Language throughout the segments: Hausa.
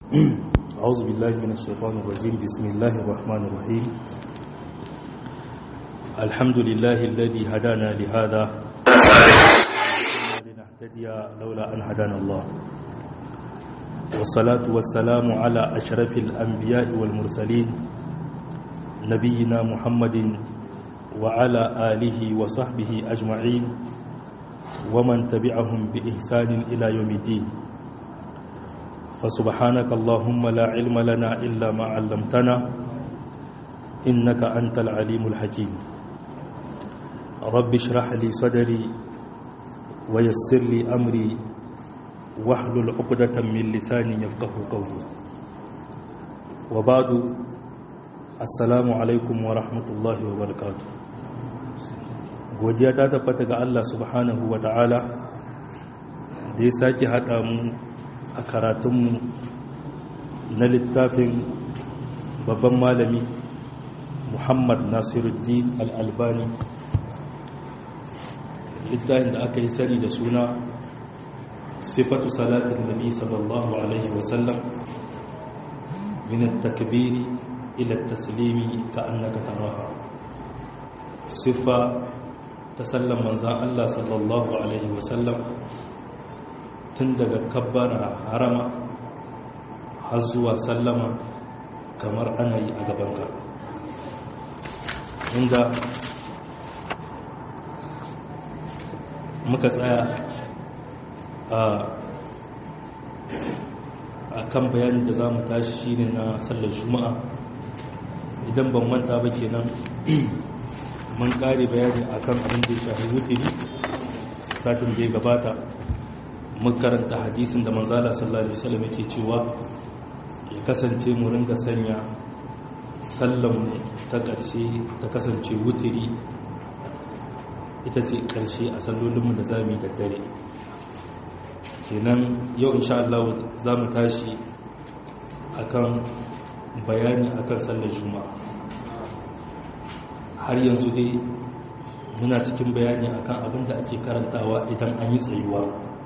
أعوذ بالله من الشيطان الرجيم بسم الله الرحمن الرحيم الحمد لله الذي هدانا لهذا لنهتدي لولا أن هدانا الله والصلاة والسلام على أشرف الأنبياء والمرسلين نبينا محمد وعلى آله وصحبه أجمعين ومن تبعهم بإحسان إلى يوم الدين فسبحانك اللهم لا علم لنا إلا ما علمتنا إنك أنت العليم الحكيم رب اشرح لي صدري ويسر لي أمري واحلل عقدة من لساني يفقه قولي وبعد السلام عليكم ورحمة الله وبركاته godiya ta tabbata ga Allah subhanahu wa ta'ala da ya sake haɗa mu a karatunmu na littafin babban malami muhammad nasiruddin al'albani littafin da aka yi sani da suna sifatu salatin nabi sallallahu alaihi wasallam min takbiri ila taslimi ka annaka taraha sifa ta sallan manzan Allah sallallahu alaihi wasallam tun daga kabbara harama har zuwa sallama kamar ana yi a gabanka inda muka tsaya a kan bayanin da za mu tashi shine na sallar juma'a idan ban manta ba kenan mun kare bayani akan abin da ya shafi wutiri satin da ya gabata mun karanta hadisin da manzala sallallahu alaihi wasallam yake cewa ya kasance mu ringa sanya sallan ta ƙarshe ta kasance wutiri ita ce ƙarshe a sallolinmu da zamu yi da dare kenan yau insha Allah za mu tashi akan bayani akan sallar juma'a har yanzu dai muna cikin bayani akan abin da ake karantawa idan an yi tsayuwa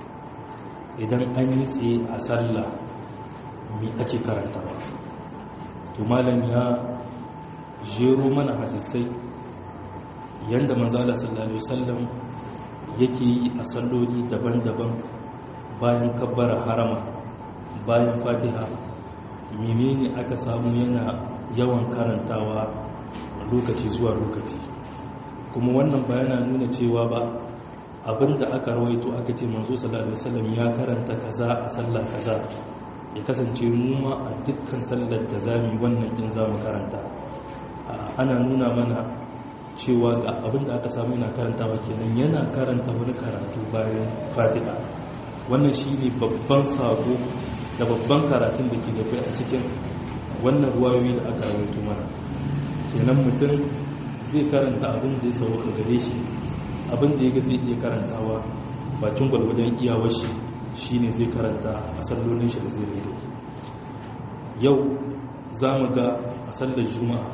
idan an yi tsaye a sallah mai ake karantawa to malam ya jero mana hadisai yadda manzala sallallahu alaihi wasallam yake yi a salloli daban-daban bayan kabbara harama bayan fatiha menene aka samu yana yawan karantawa lokaci zuwa lokaci kuma wannan bayana nuna cewa ba abinda aka rawaito aka ce manzo sallallahu alaihi wasallam ya karanta kaza a sallah kaza ya kasance mu ma a dukkan sallar da zamu wannan din zamu karanta ana nuna mana cewa ga abinda aka samu yana karantawa kenan yana karanta wani karatu bayan Fatiha wannan shine babban sako da babban karatun da ke da kai a cikin wannan ruwayoyi da aka rawaito mana kenan mutum zai karanta abin da ya sauka gare shi abin da ya ga zai iya karantawa bakin gwalgwadon iyawar shi shine zai karanta a sallolin shi da zai rage yau za mu ga a sallar juma'a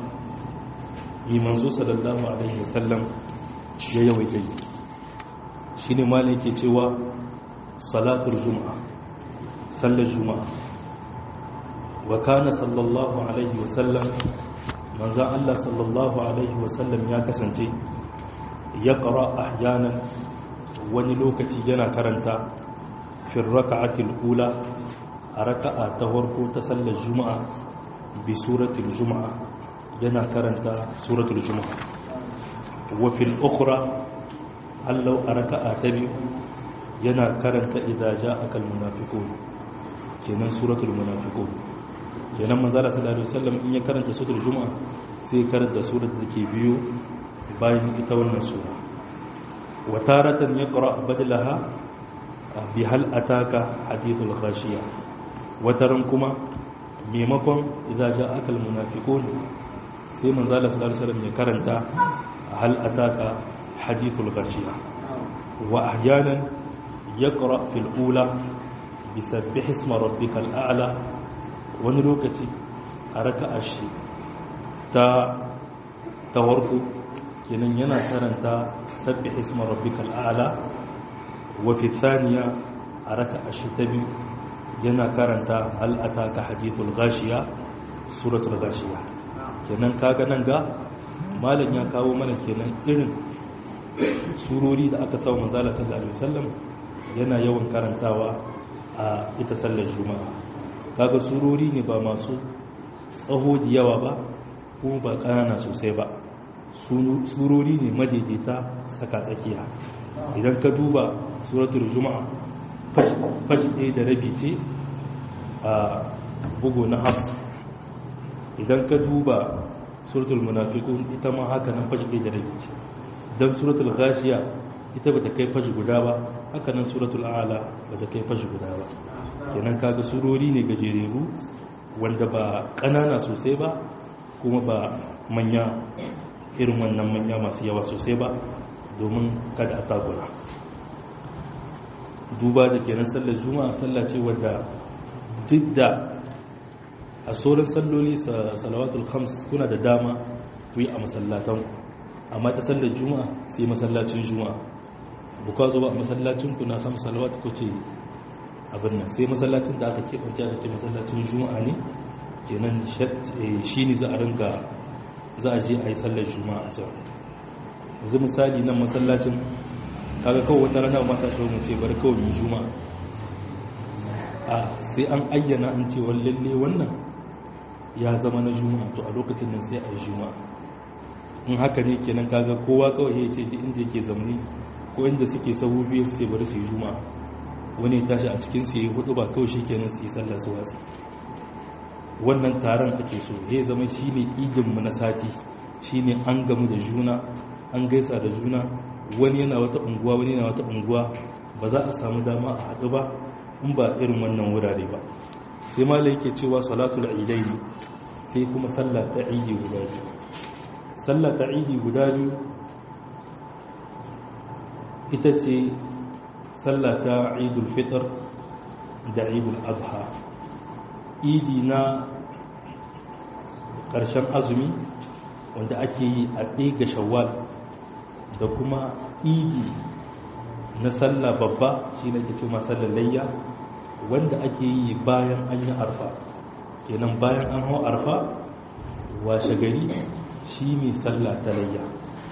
yi manzo sallallahu alaihi wasallam ya yawaita yi shi ne malin ke cewa salatul juma'a sallar juma'a wa kana sallallahu alaihi wasallam manzan Allah sallallahu Alaihi wasallam ya kasance ya ƙara ahyanan wani lokaci yana karanta fin raka'atil ula a raka'a ta farko ta sallar juma'a bi suratul juma'a yana karanta suratul juma'a wa fil ukhra allau a raka'a ta biyu yana karanta idza ja'a kal munafiqun kenan suratul munafiqun kenan manzara sallallahu alaihi wasallam in ya karanta suratul juma'a sai karanta surar da ke biyu bayan ita wannan sura wa taratan yaqra badalaha bi hal ataka hadithul khashiya wataran kuma maimakon idza ja'aka al munafiqun sai manzara sallallahu alaihi wasallam ya karanta hal ataka hadithul khashiya wa ahyanan yaqra fil ula bisabbih isma rabbikal a'la wani lokaci a raka'a shi ta tawarku kenan yana karanta sabbi isma rabbikal a'la wa fi thaniya a raka'a shi ta biyu yana karanta hal ataka hadithul ghashiya suratul ghashiya kenan kaga nan ga malam ya kawo mana kenan irin surori da aka sa manzala sallallahu alaihi wasallam yana yawan karantawa a ita sallar juma'a kaga surori ne ba masu tsaho da yawa ba kuma ba ƙanana sosai ba surori ne madaidaita tsaka-tsakiya idan ka duba suratul juma'a fashi ɗaya da rabi ce a bugu na hafs idan ka duba suratul munafiqun ita ma haka nan fashi ɗaya da rabi ce don suratul ghashiya ita ba ta kai fashi guda ba haka nan suratul a'la ba ta kai fashi guda ba kenan kaga surori ne gajereru wanda ba ƙanana sosai ba kuma ba manya irin wannan manya masu yawa sosai ba domin kada a takura duba da kenan sallar juma'a sallah ce wadda duk da a sauran salloli salawatul khams kuna da dama ku yi a masallatan amma ta sallar juma'a sai masallacin juma'a buka zo ba a masallacin ku na khams salawat ku ce abin nan sai masallacin da aka keɓance da ce masallacin juma'a ne kenan shi ne za a ringa za a je a yi sallar juma'a a can yanzu misali nan masallacin kaga kawai wata rana mata shi mu ce bar kawai mu juma'a a sai an ayyana an ce lalle wannan ya zama na juma'a to a lokacin nan sai a yi juma'a in haka ne kenan kaga kowa kawai ya ce duk inda yake zamani ko inda suke sahu biyu su ce bari su yi juma'a wani ya tashi a cikin su yi hudu ba kawai shi kenan su yi sallar su watsi wannan taron ake so ya zama shi ne idinmu na sati shi ne an gamu da juna an gaisa da juna wani yana wata unguwa wani yana wata unguwa ba za a samu dama a haɗu ba in ba irin wannan wurare ba sai mala yake cewa salatul idai ne sai kuma sallah ta idi guda biyu sallah ta idi guda biyu ita ce sallah ta idul fitr da idul adha idi na ƙarshen azumi wanda ake yi a ɗaya shawwal da kuma idi na sallah babba shi ne ke cewa sallar layya wanda ake yi bayan an yi arfa kenan bayan an hau arfa washe gari shi ne sallah ta layya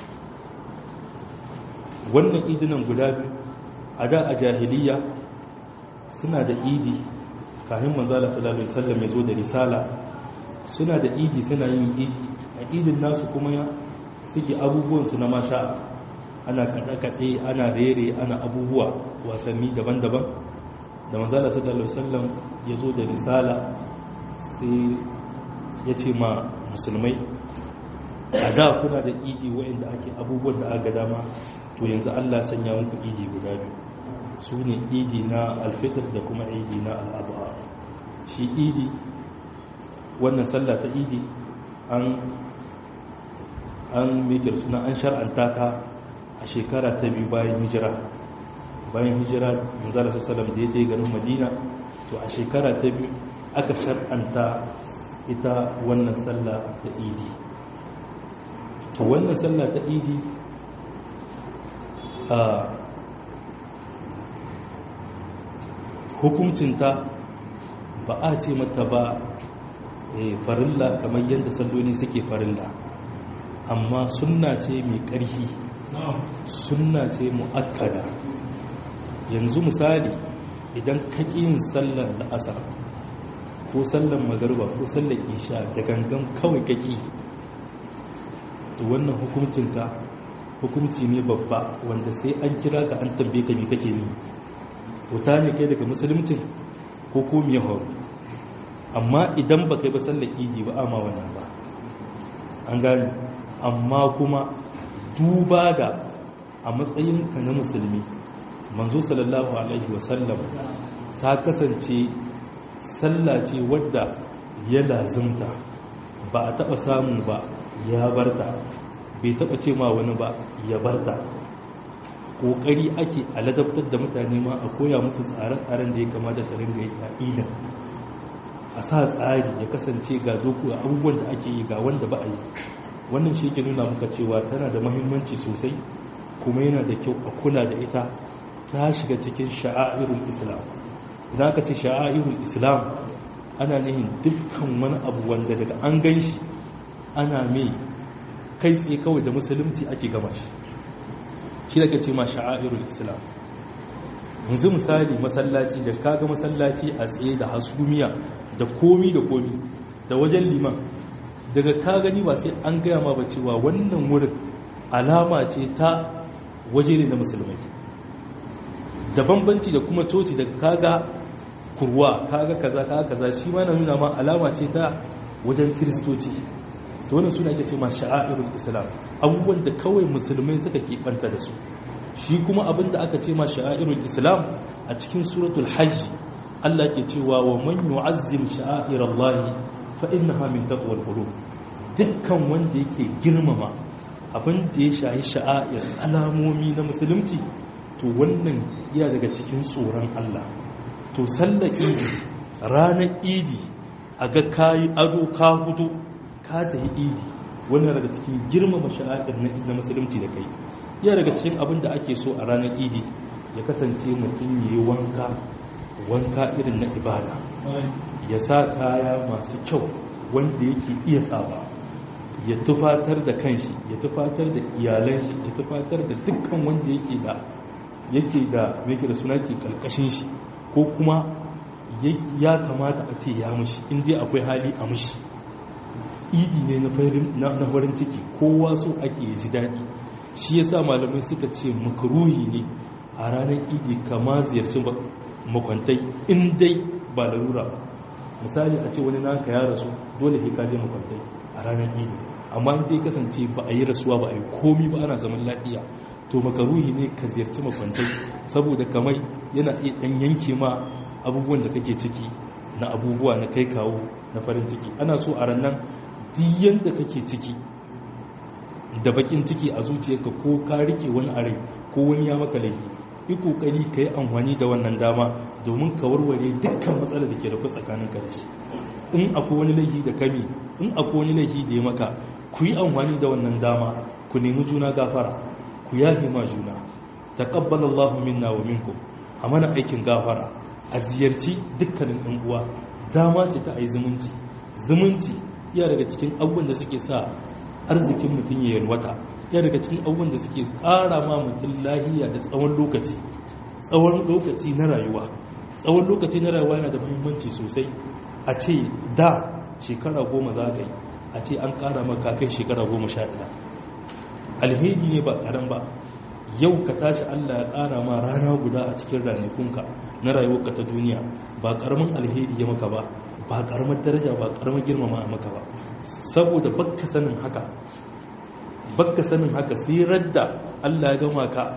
wannan idinan guda biyu a da a jahiliya suna da idi kafin manzala sallallahu alaihi wasallam ya zo da risala suna da idi suna yin idi a idin nasu kuma ya suke abubuwan su na masha ana kaɗe-kaɗe ana rere ana abubuwa wasanni daban-daban da manzala sallallahu alaihi wasallam ya zo da risala sai ya ce ma musulmai a da kuna da idi wa'inda ake abubuwan da aka dama to yanzu Allah sanya muku idi guda biyu su ne idi na alfitar da kuma idi na al'adha shi idi wannan sallah ta idi an an mikir suna an shar'anta ta a shekara ta biyu bayan hijira bayan hijira manzala sallam da ya je garin madina to a shekara ta biyu aka shar'anta ita wannan sallah ta idi to wannan sallah ta idi a hukuncinta ba a ce mata ba farilla kamar yadda salloli suke farilla amma sunna ce mai ƙarfi sunna ce mu'akkada yanzu misali idan kaki yin sallar la'asar ko sallar magarba ko sallar isha da gangan kawai kaki to wannan hukuncinka hukunci ne babba wanda sai an kira ka an tambaye ka me kake ni wuta ne kai daga musuluncin ko ko me horo amma idan ba kai ba sallar idi ba amma wannan ba an gane amma kuma duba da a matsayinka na musulmi manzo sallallahu alaihi wasallam ta kasance sallah ce wadda ya lazimta ba a taba samu ba ya barta bai taba ce ma wani ba ya barta kokari ake a ladabtar da mutane ma a koya musu tsare-tsaren da ya kamata su ringa yi a idan a sa tsari ya kasance ga doku abubuwan da ake yi ga wanda ba a yi wannan shi ke nuna muka cewa tana da mahimmanci sosai kuma yana da kyau a kula da ita ta shiga cikin sha'a'irul islam idan aka ce sha'airul islam ana nihin dukkan wani abu wanda daga an gan shi ana mai kai tsaye kawai da musulunci ake gama shi shi da ce ma sha'airul islam yanzu misali masallaci da kaga masallaci a tsaye da hasumiya da komi da komi da wajen liman daga ka gani ba sai an gaya ma ba cewa wannan wurin alama ce ta waje ne na musulmai da bambanci da kuma coci da kaga kurwa kaga kaza kaga kaza shi ma na nuna ma alama ce ta wajen kiristoci to wannan suna ake ce ma sha'airul islam abubuwan da kawai musulmai suka keɓanta da su shi kuma abin da aka ce ma sha'airul islam a cikin suratul hajj Allah ke cewa wa man yu'azzim sha'airallahi fa innaha min taqwal qulub dukkan wanda yake girmama abin da ya shayi sha'air alamomi na musulunci to wannan iya daga cikin tsoron Allah to sallar idi ranar idi a ga kayi ado ka hudu ka ta yi idi wannan daga cikin girmama sha'air na musulunci da kai iya daga cikin abin da ake so a ranar idi ya kasance mutum ya yi wanka wanka irin na ibada ya sa kaya masu kyau wanda yake iya saba ya tufatar da kanshi ya tufatar da iyalan shi ya tufatar da dukkan wanda yake da yake da yake da suna ke kalkashin shi ko kuma ya kamata a ce ya mushi in dai akwai hali a mushi idi ne na farin ciki kowa so ake ji daɗi shi yasa malamai suka ce makaruhi ne a ranar idi kama ziyarci makwantai in dai ba larura ba misali a ce wani naka ya rasu dole ka je makwantai a ranar idi amma in dai kasance ba a yi rasuwa ba a yi komi ba ana zaman lafiya to makaruhi ne ka ziyarci makwantai saboda kamar yana iya ɗan yanke ma abubuwan da kake ciki na abubuwa na kai kawo na farin ciki ana so a ranar diyan da kake ciki da bakin ciki a zuciyarka ko ka rike wani are ko wani ya maka laifi yi kokari ka yi amfani da wannan dama domin ka warware dukkan matsalar da ke da tsakanin ka da shi in akwai wani laifi da kami in akwai wani laifi da ya maka ku yi amfani da wannan dama ku nemi juna gafara ku yafe ma juna taqabbalallahu minna wa minkum a mana aikin gafara a ziyarci dukkanin yan uwa dama ce ta ayi zumunci zumunci iya daga cikin abubuwan da suke sa arzikin mutum ya yalwata ya daga cikin abubuwan da suke ƙara ma mutum lahiya da tsawon lokaci tsawon lokaci na rayuwa tsawon lokaci na rayuwa yana da muhimmanci sosai a ce da shekara goma za ka yi a ce an ƙara maka kai shekara goma sha ɗaya alheri ne ba ƙaran ba yau ka tashi allah ya ƙara ma rana guda a cikin ranakunka na rayuwarka ta duniya ba ƙaramin alheri ya maka ba ba ƙaramar daraja ba ƙaramar girmama maka ba saboda bakka sanin haka bakka sanin haka sai radda Allah ya gama ka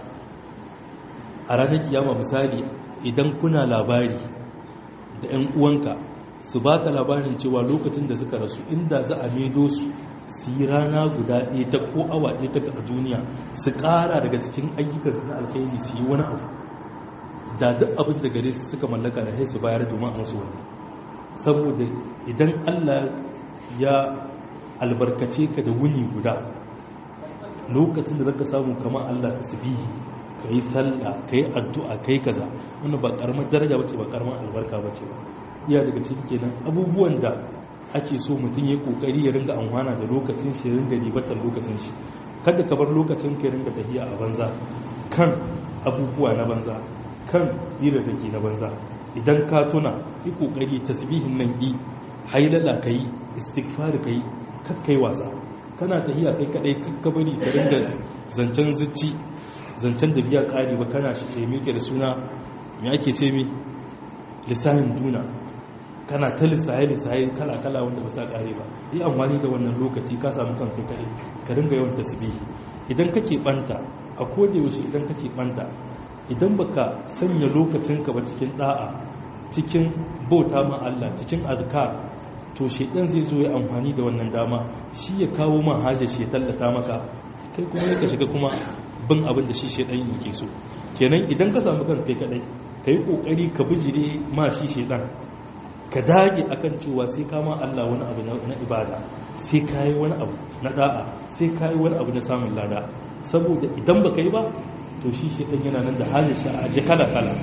a ranar kiyama misali idan kuna labari da 'yan uwanka su baka labarin cewa lokacin da suka rasu inda za a maido su su yi rana guda ɗaya ta ko awa ɗaya ta a duniya su ƙara daga cikin ayyukan su na alkhairi su yi wani abu da duk abin da gare su suka mallaka da su bayar domin a masu wani saboda idan Allah ya albarkace ka da wuni guda lokacin da zaka samu kamar Allah tasbihi kai sallah kai addu'a kai kaza wannan ba karamar daraja bace ba karamar albarka bace ba iya daga cikin kenan abubuwan da ake so mutum ya kokari ya ringa amfana da lokacin shi ya ringa ribatar lokacin shi kada ka bar lokacin ka ya ringa tafiya a banza kan abubuwa na banza kan hira da ke na banza idan ka tuna yi kokari tasbihin nan yi hailala kai istighfar kai kakkai wasa kana tahiya kai kadai kakkabari ka ringa zancen zuci zancen da biya kari ba kana shi ce mike da suna me ake ce mi lissahin duna kana ta lissahi lissahi kala kala wanda ba sa kare ba yi amfani da wannan lokaci ka samu kan kai kadai ka ringa yawan tasbihi idan kake banta a koda yaushe idan kake banta idan baka sanya lokacinka ba cikin da'a cikin bauta ma Allah cikin azkar to shedan zai zo ya amfani da wannan dama shi ya kawo ma hajar shi ya tallata maka kai kuma ka shiga kuma bin abin da shi shedan yake so kenan idan ka samu kanka kai kadai kai kokari ka bijire ma shi shedan ka dage akan cewa sai ka ma Allah wani abu na ibada sai ka yi wani abu na da'a sai ka yi wani abu na samun lada saboda idan baka yi ba to shi shedan yana nan da hajar shi a kala kala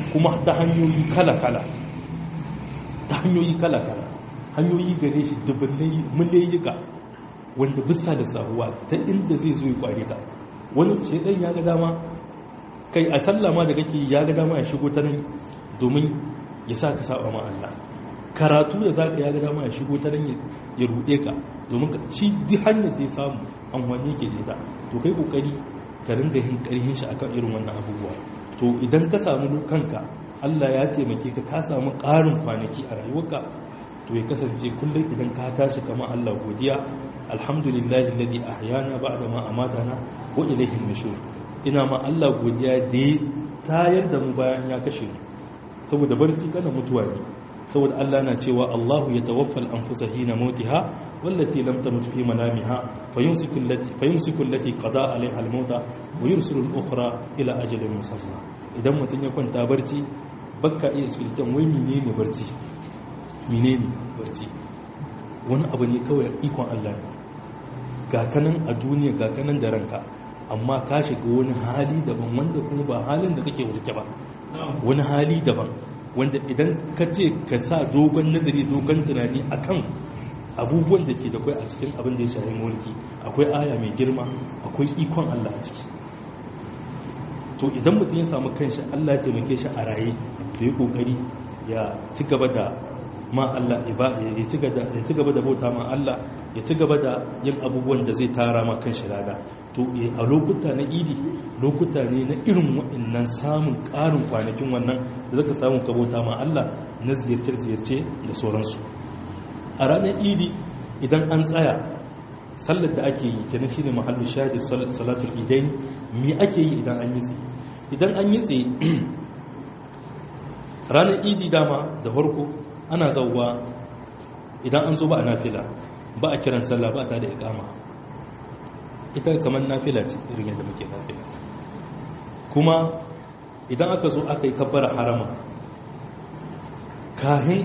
kuma ta hanyoyi kala-kala ta hanyoyi kala-kala hanyoyi gare shi dubbinai miliyayyuka wanda bisa da sahuwa ta inda zai zo ya kware ka wani shaidan ya ga dama kai a sallama da kake ya ga dama ya shigo ta nan domin ya sa ka saba ma Allah karatu da za ka ya ga dama ya shigo ta nan ya ruɗe ka domin shi duk hanyar da ya samu amfani ke da ita to kai kokari ka ringa yin ƙarhin shi akan irin wannan abubuwa to idan ka samu kanka Allah ya taimake ka ka samu ƙarin kwanaki a rayuwarka to ya kasance kullum idan ka tashi kamar Allah godiya alhamdulillahi alladhi ahyana ba'da ma amatana wa ilayhi nushur ina ma Allah godiya da ya tayar da mu bayan ya kashe mu saboda barci kana mutuwa ne saboda Allah na cewa Allahu ya tawaffal anfusa hina mautiha wallati lam tamut fi manamiha fayumsiku allati fayumsiku allati qada alaiha almauta wa yursilu al-ukhra ila ajalin musamma idan mutun ya kwanta barci bakka iya explication wai menene barci menene barci wani abu ne kawai ikon Allah ne ga kanan a duniya ga kanan da ranka amma ka shiga wani hali daban wanda kuma ba halin da kake warke ba wani hali daban wanda idan ka ce ka sa dogon nazari dogon tunani akan abubuwan da ke da kwai a cikin abin da ya shahi mulki akwai aya mai girma akwai ikon Allah a ciki to idan mutum ya samu kanshi Allah ya taimake shi a raye da ya kokari ya ci gaba da ma Allah ya ci gaba da bauta ma Allah ya ci gaba da yin abubuwan da zai tara ma kan shirada to a lokuta na idi lokuta ne na irin waɗannan samun ƙarin kwanakin wannan da zaka samu ka bauta ma Allah na ziyarce-ziyarce da sauransu a ranar idi idan an tsaya sallar da ake yi kenan shine mahallu shahid salatul idain me ake yi idan an yi tsaye idan an yi tsaye ranar idi dama da farko ana zauwa idan an zo ba a nafila ba a kiran sallah ba ta da ikama ita kamar nafila ce irin yadda muke nafila kuma idan aka zo aka yi kabbara harama kahin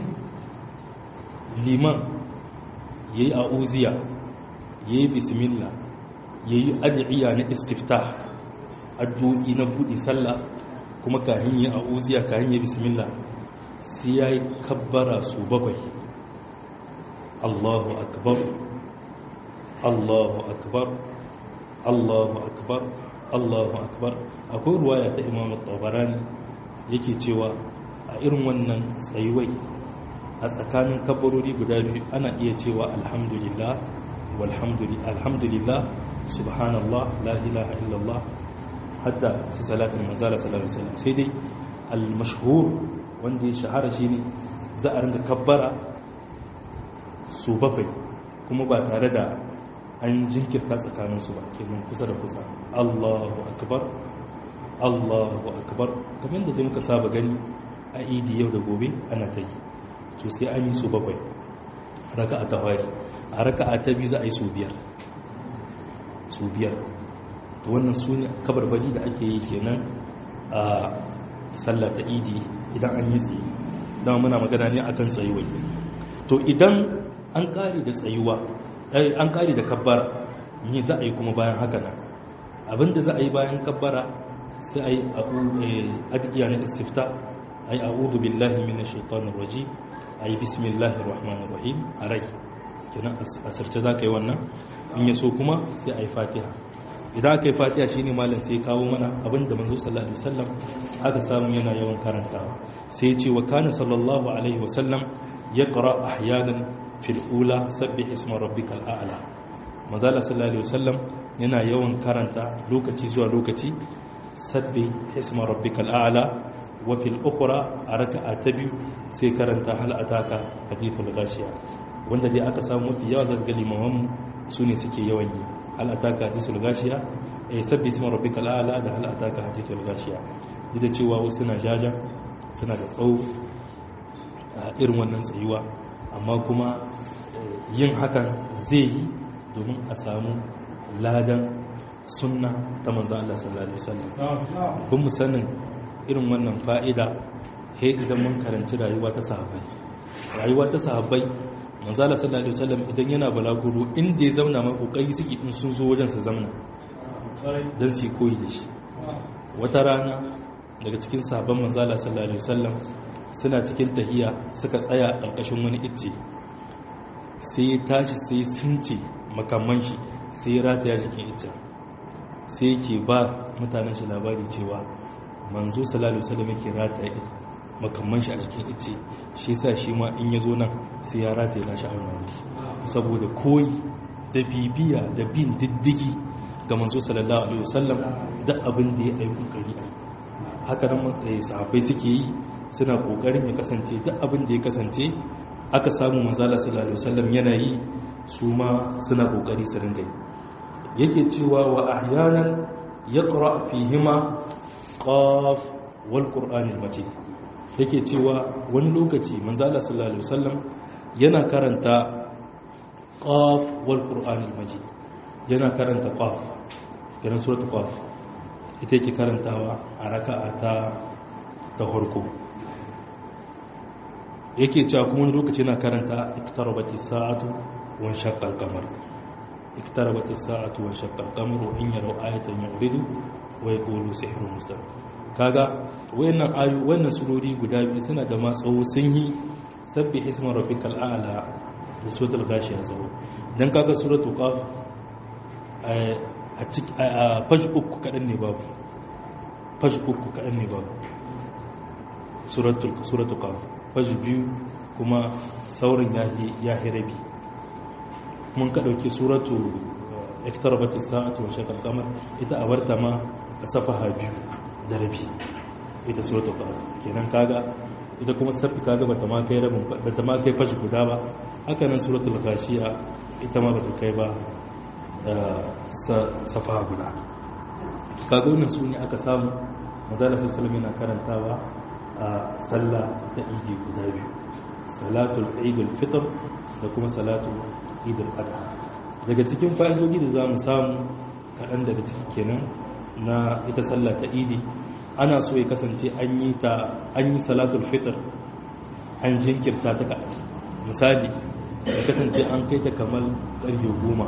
liman ya yi a'uziya ya yi bismillah ya yi adiyya na istifta addu'i na buɗe sallah kuma kahin ya a'uziya kahin ya bismillah sai ya yi kabbara su bakwai allahu akbar allahu akbar allahu akbar allahu akbar akwai ruwaya ta imam tabarani yake cewa a irin wannan tsayuwai a tsakanin kabbarori guda biyu ana iya cewa alhamdulillah alhamdulillah subhanallah la ilaha illallah hatta su salatin mazala sallallahu alaihi wasallam sai dai al-mashhur wanda ya shahara shi ne za a ringa kabbara su bakwai kuma ba tare da an jinkirta tsakaninsu ba kenan kusa da kusa allahu akbar allahu akbar kamar da muka saba gani a idi yau da gobe ana ta yi to sai an yi su bakwai raka a tawari a raka a ta biyu za a yi su biyar su biyar to wannan su ne kabarbari da ake yi kenan a sallar ta idi idan an yi tsaye dama muna magana ne akan tsayuwa to idan an kare da tsayuwa an kare da kabbara ni za a yi kuma bayan haka nan abinda za a yi bayan kabbara sai a yi adiya na istifta a yi a'udhu billahi minash shaitanir rajim a yi bismillahir rahmanir rahim a rai kenan asirce za ka yi wannan in ya so kuma sai a yi fatiha idan aka yi fatiha shine malam sai kawo mana abinda manzo sallallahu alaihi wasallam aka samu yana yawan karantawa sai ya ce wa kana sallallahu alaihi wasallam yaqra ahyanan fil ula sabbih isma rabbikal a'la manzo sallallahu alaihi wasallam yana yawan karanta lokaci zuwa lokaci sabbih isma rabbikal a'la wa fil ukhra a raka'a ta biyu sai karanta hal ataka hadithul ghashiya wanda dai aka samu mafi yawa zaka ga limaman su ne suke yawan yi hal ataka hadithul ghashiya eh sabbi isma rabbikal a'la da hal ataka hadithul ghashiya duk da cewa wasu suna jaja suna da tsawo a irin wannan tsayuwa amma kuma yin hakan zai yi domin a samu ladan sunna ta manzo Allah sallallahu alaihi wasallam kun mu sanin irin wannan fa'ida he idan mun karanci rayuwa ta sahabbai rayuwa ta sahabbai manzo Allah sallallahu alaihi wasallam idan yana balaguro inda ya zauna mai kokari suke in sun zo wajen su zauna dan su koyi da shi wata rana daga cikin sahabban manzala sallallahu alaihi wasallam suna cikin tahiya suka tsaya a ƙarƙashin wani icce sai ya tashi sai sunce makamman shi sai ya rataya jikin iccen sai yake ba mutanen shi labari cewa manzo sallallahu alaihi wasallam yake rataya makamman shi a jikin icce shi yasa shi ma in ya zo nan sai ya rataya nashi a wannan wuri saboda koyi da bibiya da bin diddigi ga manzo sallallahu alaihi wasallam da abin da ya yi kokari haka nan sahabbai suke yi suna kokarin ya kasance duk abin da ya kasance aka samu manzala sallallahu alaihi wasallam yana yi su ma suna kokari su ringa yi yake cewa wa ahyanan yaqra fihima qaf wal qur'an al majid yake cewa wani lokaci manzala sallallahu alaihi wasallam yana karanta qaf wal qur'an al majid yana karanta qaf yana suratul qaf ita yake karantawa a raka'a ta ta farko yake cewa kuma wani lokaci yana karanta iktarabati sa'atu wa shaqqa al-qamar iktarabati sa'atu wa shaqqa al-qamar wa in yaraw ayatan yu'ridu wa yaqulu sihrun mustamir kaga wayannan ayu wannan surori guda biyu suna da matsawo sun yi sabbi isma rabbikal a'la da suratul ghashiya sawo dan kaga suratul qaf a cikin fash uku kadan ne babu fash uku kadan ne babu suratul suratul qaf fash biyu kuma saurin ya rabi mun ka ɗauki suratu iktarabat as-sa'atu wa shaqqa al-qamar ita a barta ma a safaha biyu da rabi ita suratu qamar kenan kaga ita kuma safi kaga bata ma kai rabin bata ma kai fashi guda ba haka nan suratul ghashiya ita ma bata kai ba safaha guda kaga wannan su ne aka samu manzala sallallahu alaihi yana karantawa a sallah ta idi guda biyu salatul idul fitr da kuma salatul idul adha daga cikin fa'idodi da zamu samu kaɗan daga ciki kenan na ita sallah ta idi ana so ya kasance an yi ta an yi salatul fitr an jinkirta ta ka misali ya kasance an kai ta kamar ƙarfe goma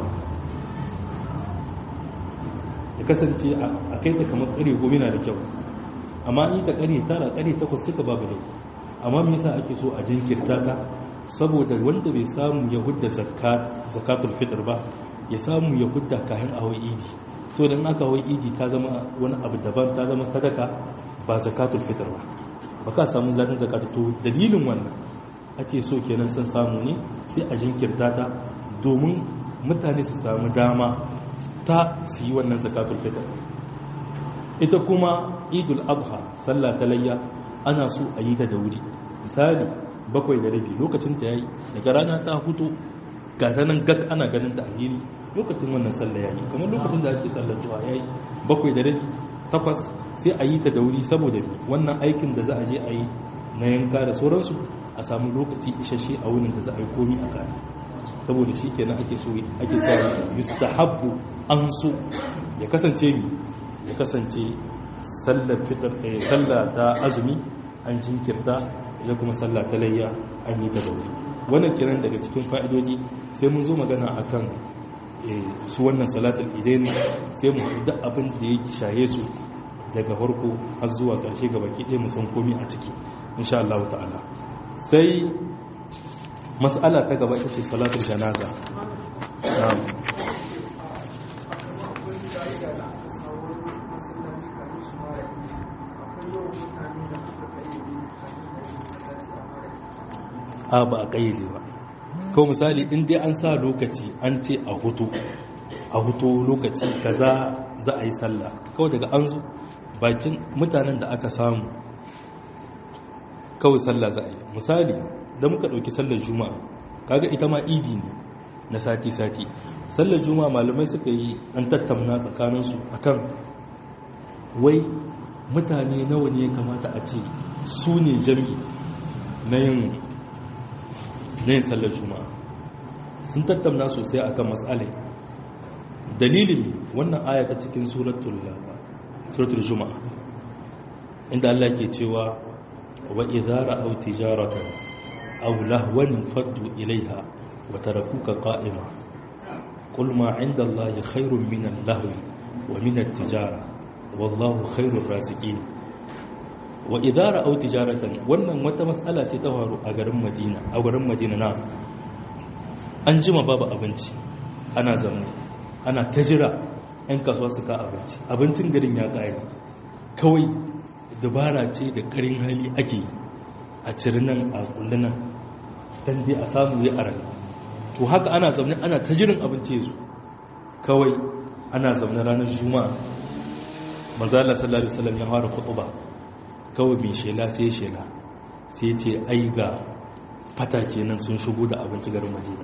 ya kasance a kai ta kamar ƙarfe goma na da kyau amma in ta ƙarfe tara ƙarfe takwas suka babu laifi amma me yasa ake so a jinkirta ta saboda wanda bai samu ya hudda zakatul fitr ba ya samu ya hudda kayan awai idi so dan aka awai idi ta zama wani abu daban ta zama sadaka ba zakatul fitr ba ba ka samu ladan zakatul to dalilin wannan ake so kenan san samu ne sai a jinkirta ta domin mutane su samu dama ta su yi wannan zakatul fitr ita kuma idul adha sallah ta layya ana so a yi ta da wuri misali bakwai da rabi lokacin ta yayi daga rana ta hutu ga ta nan gak ana ganin ta alheri lokacin wannan sallah yayi kamar lokacin da ake sallar zuwa yayi bakwai da rabi takwas sai a yi ta da wuri saboda wannan aikin da za a je a yi na yanka da sauransu a samu lokaci isasshe a wurin da za a yi komi a kare saboda shi kenan ake so ake cewa yustahabbu an so ya kasance mi ya kasance sallar fitar sallah ta azumi an jinkirta ya kuma sallah ta layya an yi ta dauri wannan kiran daga cikin fa'idodi sai mun zo magana akan su wannan salatul idain sai mu da abin da ya shaye su daga farko har zuwa ƙarshe ga baki ɗaya mu san komai a ciki insha Allah ta'ala sai mas'ala ta gaba ita ce salatul janaza na'am a ba a kayyade ba ko misali in dai an sa lokaci an ce a hutu a hutu lokaci kaza za a yi sallah kawai daga an zo bakin mutanen da aka samu kawai sallah za a yi misali da muka ɗauki sallar juma'a kaga ita ma idi ne na sati-sati sallar juma'a malamai suka yi an tattauna tsakaninsu akan wai mutane nawa ne ya kamata a ce su ne jami'i na yin na yin sallar juma'a sun tattauna sosai akan matsalai dalilin wannan aya ta cikin suratul juma'a inda Allah ke cewa wa idara aw tijaratan aw lahwan faddu ilaiha wa tarakuka qa'ima qul ma 'inda Allahi khairun min al-lahwi wa min at-tijara wallahu khairur raziqin wa idara au tijaratan wannan wata matsala ce ta faru a garin madina a garin madina na an jima babu abinci ana zaune ana ta jira 'yan kasuwa su ka abinci abincin garin ya ƙaya kawai dabara ce da ƙarin hali ake a nan a kullunan don dai a samu ya ara to haka ana zaune ana ta jirin abinci su kawai ana zaune ranar juma'a manzala sallallahu alaihi wasallam ya fara khutba kawai mai shela sai shela sai ce ai ga fata kenan sun shigo da abinci garin madina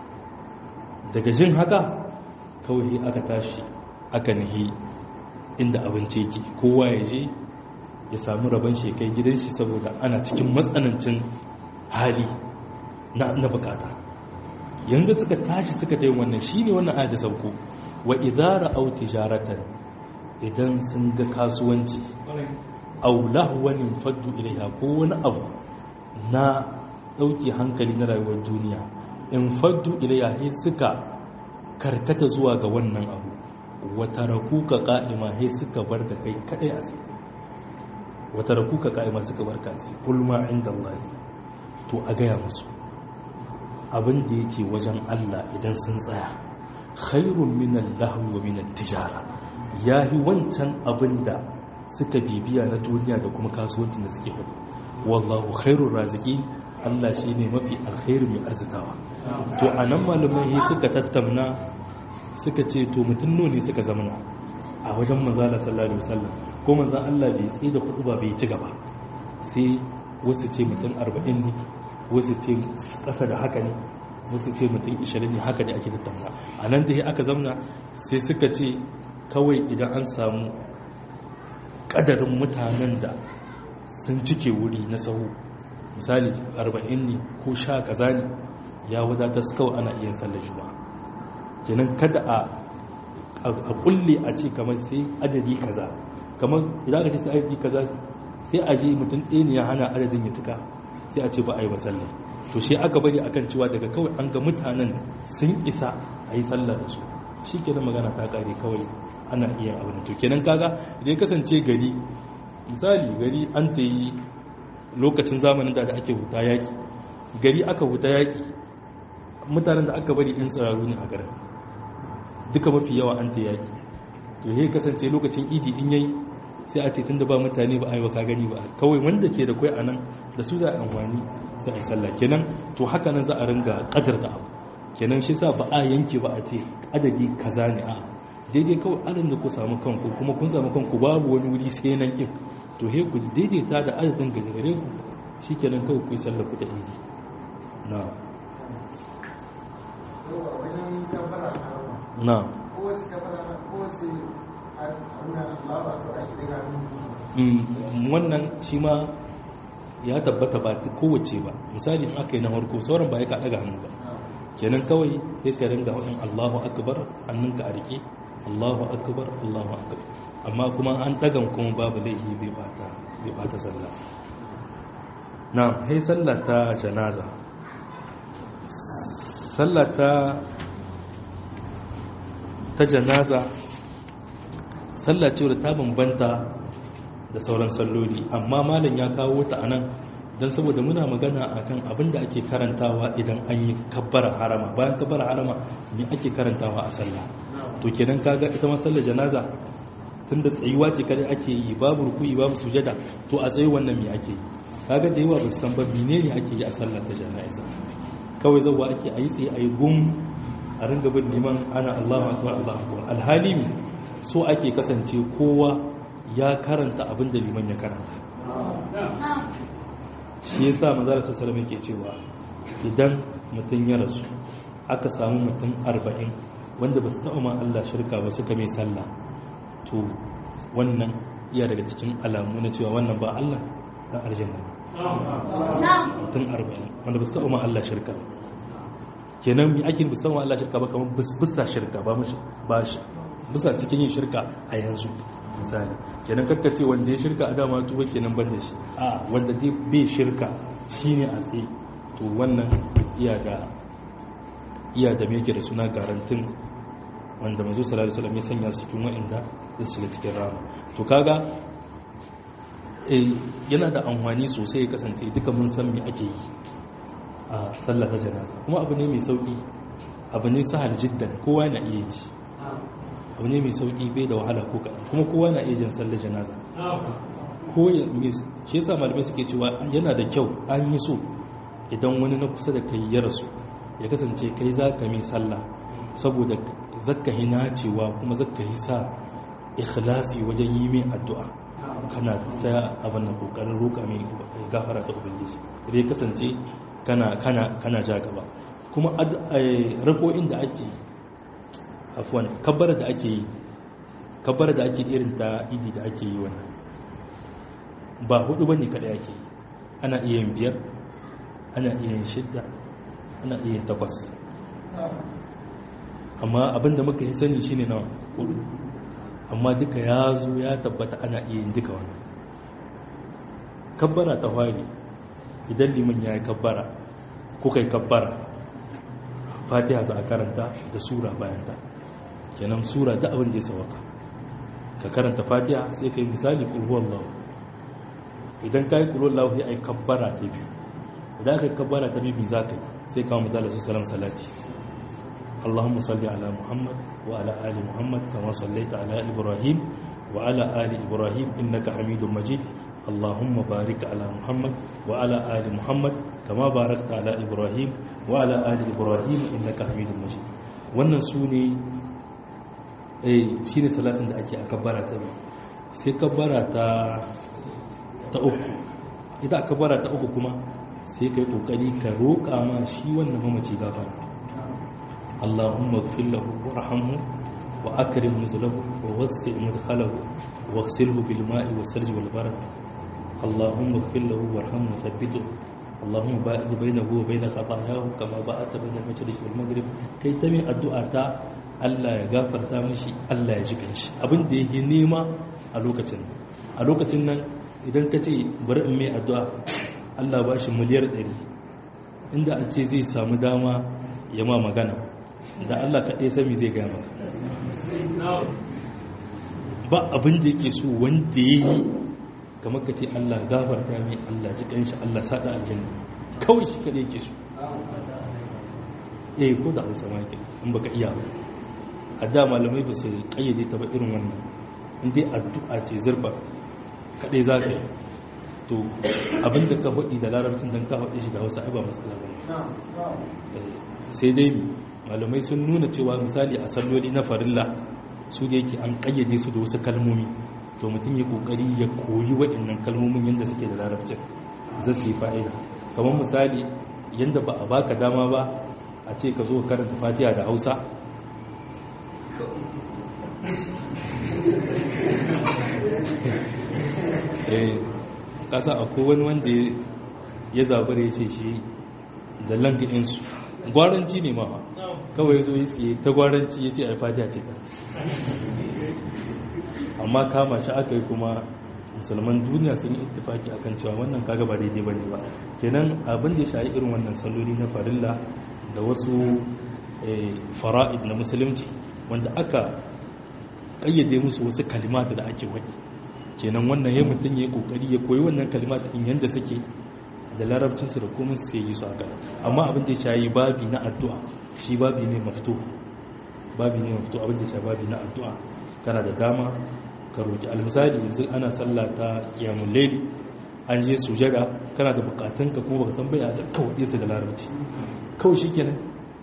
daga jin haka kawai aka tashi aka nihi inda abinci yake kowa ya je ya samu rabon shekai gidan shi saboda ana cikin matsanancin hali na bukata yanzu suka tashi suka ta yi wannan shi ne wannan ayat sauko wa idara au tijaratan idan sun ga kasuwanci au lahwanin faddu ilaiha ko wani abu na dauke hankali na rayuwar duniya in faddu ilaiha sai suka karkata zuwa ga wannan abu wata rakuka ka'ima sai suka barka kai kadai a tsaye wata rakuka ka'ima suka barka a tsaye kulma inda Allah to a gaya musu abin da yake wajen Allah idan sun tsaya khairun minan lahwi wa minan tijara yahi wancan abin da suka bibiya na duniya da kuma kasuwancin da suke fadi wallahu khairur raziki Allah shine mafi alkhairu mai arzitawa to anan malamai suka tattauna suka ce to mutum ne suka zamana a wajen manzala sallallahu alaihi wasallam ko manzan Allah bai tsaye da kudu ba bai ci gaba sai wasu ce mutum 40 ne wasu ce kasa da haka ne wasu ce mutum 20 ne haka ne ake tattauna a nan da aka zamna sai suka ce kawai idan an samu kadarin mutanen da sun cike wuri na sahu misali 40 ne ko sha kaza ne ya wadata su kawai ana iya sallar juma'a kenan kada a a kulle a ce kamar sai adadi kaza kamar idan aka ce sai adadi kaza sai a je mutum ɗaya ne ya hana adadin ya tuka sai a ce ba a yi masallar to shi aka bari akan cewa daga kawai an ga mutanen sun isa a yi sallah da su shi kenan magana ta kare kawai ana iya abin to kenan kaga idan kasance gari misali gari an ta yi lokacin zamanin da ake huta yaki gari aka huta yaki mutanen da aka bari in tsararru ne a garin duka mafi yawa an ta yaki to ya kasance lokacin idi in yayi sai a ce tun da ba mutane ba a yi wa gani ba kawai wanda ke da kwai a nan da su za a amfani sai a yi sallah kenan to haka nan za a ringa kadar da abu kenan shi sa ba a yanke ba a ce adadi kaza ne a daidai kawai adadin da ku samu kanku kuma kun samu kanku babu wani wuri sai nan kin to he ku daidaita da adadin gajere ku shi kenan kawai ku yi sallah ku da idi na na wannan shi ma ya tabbata ba kowace ba misali in aka yi na harko sauran ba ya ka daga hannu ba kenan kawai sai ka ringa waɗin allahu akbar hannunka a rike allahu akbar allahu akbar amma kuma an dagan kuma babu laifi bai bata sallah na hai sallah ta janaza sallah ta ta janaza sallah ce da ta bambanta da sauran salloli amma malam ya kawo ta anan don saboda muna magana akan abin da ake karantawa idan an yi kabbara harama bayan kabbara harama me ake karantawa a sallah to kenan kaga ita ma sallar janaza tunda tsayuwa ce kada ake yi babu ruku'i babu sujada to a tsayi wannan me ake yi kaga da yawa ba su san ba menene ake yi a sallar ta janaza kawai zawa ake ayi tsaye ayi gum a ringa bin liman ana Allahu akbar Allahu akbar alhali so ake kasance kowa ya karanta abin da liman ya karanta shi yasa manzo sallallahu alaihi yake cewa idan mutum ya rasu aka samu mutum 40 wanda ba su taɓa ma Allah shirka ba suka mai sallah to wannan iya daga cikin alamu na cewa wannan ba Allah dan aljanna mutum 40 wanda ba su taɓa ma Allah shirka kenan mi ake bisa wa Allah shirka ba kamar bisa shirka ba mushi ba shi bisa cikin yin shirka a yanzu misali kenan kakka ce wanda ya shirka a dama tuba kenan ban da shi a wanda dai bai shirka shine a tsaye to wannan iya da iya da me yake da suna garantin wanda manzo sallallahu alaihi wasallam ya sanya su cikin wa'anda su shiga cikin rama to kaga yana da amfani sosai ya kasance duka mun san me ake yi a sallah ta janaza kuma abu ne mai sauki abu ne sahal jiddan kowa na iya yi abu ne mai sauki bai da wahala ko kaɗan kuma kowa na iya jin sallar janaza ko ya shi yasa malamai suke cewa yana da kyau an yi so idan wani na kusa da kai ya rasu ya kasance kai za ka mai sallah saboda zakka yi nacewa kuma zakka yi sa ikhlasi wajen yi mai addu'a kana ta abin nan kokarin roƙa mai gafara ta ubangiji sai ya kasance kana kana kana ja gaba kuma rako'in da ake afwan kabbara da ake yi kabbara da ake irin ta idi da ake yi wannan ba hudu bane kada ake yi ana iya yin biyar ana iya yin shidda ana iya yin takwas amma abinda muka yi sani shine na hudu amma duka ya zo ya tabbata ana iya yin duka wannan kabbara ta fari idan liman ya yi kabbara kuka yi kabbara fatiha za a karanta da sura bayanta kenan sura da abin da ya sawaka ka karanta fatiha sai ka yi misali ƙulhuwan lahu idan ka yi ƙulhuwan lahu ya yi kabbara ta biyu idan ka yi kabbara ta biyu za ka yi sai kawo misali su salam salati اللهم صل على محمد وعلى آل محمد كما صليت على إبراهيم وعلى آل إبراهيم إنك حميد مجيد اللهم بارك على محمد وعلى آل محمد كما باركت على إبراهيم وعلى آل إبراهيم إنك حميد مجيد wannan su ne shi ne salatin da ake a kabbara ta biyu sai kabbara ta ta uku ita a kabbara ta uku kuma sai ka yi kokari ka roƙa ma shi wannan mamaci gafara اللهم اغفر له وارحمه واكرم نزله ووسع مدخله واغسله بالماء والثلج والبرد اللهم اغفر له وارحمه وثبته اللهم باعد بينه وبين خطاياه كما باعدت بين المشرق والمغرب كي تمي الدعاء تا Allah ya gafarta mishi Allah ya ji kanshi abin da yake nema a lokacin nan a lokacin nan idan ka ce bari in mai addu'a Allah ba shi miliyar 100 inda a ce zai samu dama ya ma magana da Allah kaɗai sami zai gaya maka ba abin da yake so wanda ya yi kamar ka ce Allah gafarta mai Allah ji ƙanshi Allah saɗa aljanna kawai shi kaɗai yake so eh ko da hausa ma yake in baka iya ba a da malamai ba su ƙayyade ta ba irin wannan in dai addu'a ce zurba kaɗai za ka yi to abin da ka faɗi da larabcin don ka faɗi shi da hausa ai ba matsala ba sai dai malamai sun nuna cewa misali a salloli na farilla su da yake an kayyade su da wasu kalmomi to mutum ya kokari ya koyi waɗannan kalmomin yadda suke da larabcin zai su yi fa'ida kamar misali yadda ba a baka dama ba a ce ka zo karanta fatiha da hausa kasa akwai wani wanda ya zabar ya ce shi da langainsu gwaranci ne ma kawai zo yi tsaye ta gwaranci ya ce a fatiha ce ta amma kama shi aka yi kuma musulman duniya sun yi ittifaki akan cewa wannan kaga ba daidai bane ba kenan abin da ya shayi irin wannan salloli na farilla da wasu fara'id na musulunci wanda aka kayyade musu wasu kalimata da ake wani kenan wannan ya mutum ya kokari ya koyi wannan kalimata in yanda suke da larabcinsu da komai sai yi su haka amma abin da ya shayi babi na addu'a shi babi ne mafito babi ne mafito abin da ya shayi babi na addu'a kana da dama ka roki almisali yanzu ana sallah ta qiyamul layl an je sujada kana da bukatun ka kuma baka san bai a san kawai su da larabci kawai shikenan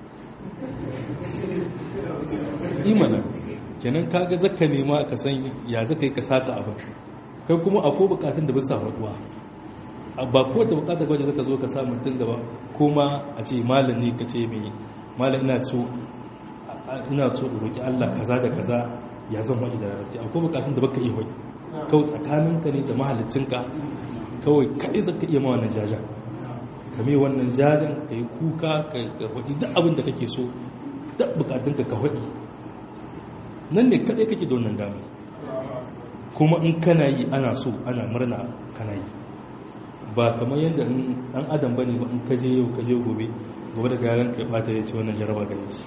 imana kenan kaga zakka nema ka san ya zaka yi ka saka abin kai kuma akwai bukatun da bisa faduwa ba ko ta bukata gwaje zaka zo ka sa mutum gaba kuma a ce malam ne ka ce mai malam ina so ina so roki Allah kaza da kaza ya zan wani da larabci akwai bukatun da baka iya hoyi kawai tsakaninka ne da mahalicinka kawai kaɗai zaka iya ma wannan jajan ka mai wannan jajan ka yi kuka ka hoyi duk abin da kake so duk bukatunka ka hoyi nan ne kaɗai kake da wannan damar kuma in kana yi ana so ana murna kana yi ba kamar yadda ɗan adam bane ba in kaje yau kaje gobe gobe da garan kai bata ya ce wannan jaraba gare shi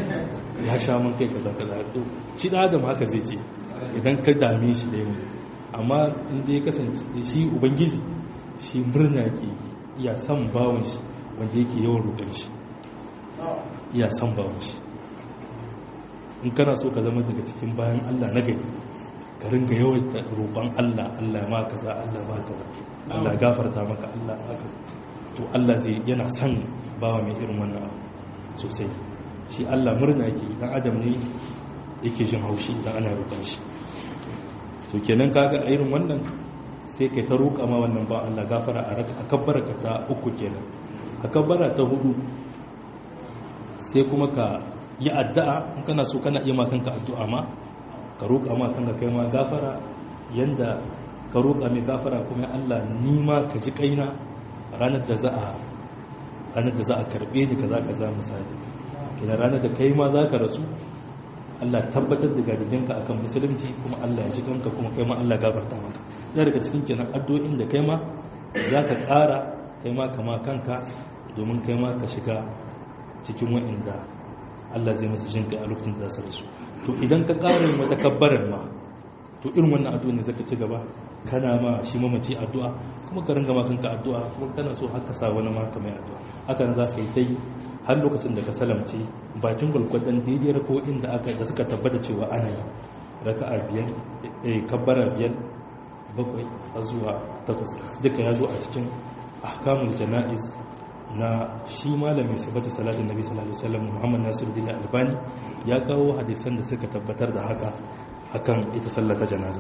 ya sha mun kai kaza kaza to shi ɗan adam haka zai ce idan ka dame shi da yau amma inda ya kasance shi ubangiji shi murna ke iya son bawon shi wanda yake yawan roƙon shi iya son bawon shi in kana so ka zama daga cikin bayan Allah na gari ka ringa yawaita roƙon Allah Allah ma kaza Allah ma kaza Allah gafarta maka Allah ma kaza to Allah zai yana son bawa mai irin wannan abu sosai shi Allah murna yake idan adam ne yake jin haushi idan ana roƙon shi to kenan kaga a irin wannan sai kai ta roƙa ma wannan ba Allah gafara a kabbara ka ta uku kenan a kabbara ta hudu sai kuma ka yi addu'a in kana so kana iya ma kanka addu'a ma ka roƙa ma kanka kai ma gafara yanda ka roƙa mai gafara kuma Allah ni ma ka ji kaina ranar da za a ranar da za a karbe ni kaza kaza misali kina ranar da kai ma za ka rasu Allah tabbatar da gadiginka akan musulunci kuma Allah ya ji kanka kuma kai ma Allah gafarta maka ya daga cikin kenan addu'o'in da kai ma za ka ƙara kai ma kama kanka domin kai ma ka shiga cikin wa'inda Allah zai masa jinka a lokacin da za su rasu to idan ka ƙara yin wata kabbarar ma to irin wannan addu'a ne zaka ci gaba kana ma shi mamaci addu'a kuma ka ringa ma kanka addu'a kuma kana so haka sa wani ma ka mai addu'a haka nan za ka yi ta yi har lokacin da ka salamce bakin gwalgwadon daidai ko inda aka da suka tabbata cewa ana yi raka'a biyar eh kabbara biyar bakwai har zuwa takwas duka ya zo a cikin ahkamul jana'iz na shi malamin sifatu salatin nabi sallallahu alaihi wasallam Muhammad Nasiruddin Albani ya kawo hadisan da suka tabbatar da haka akan ita sallata janaza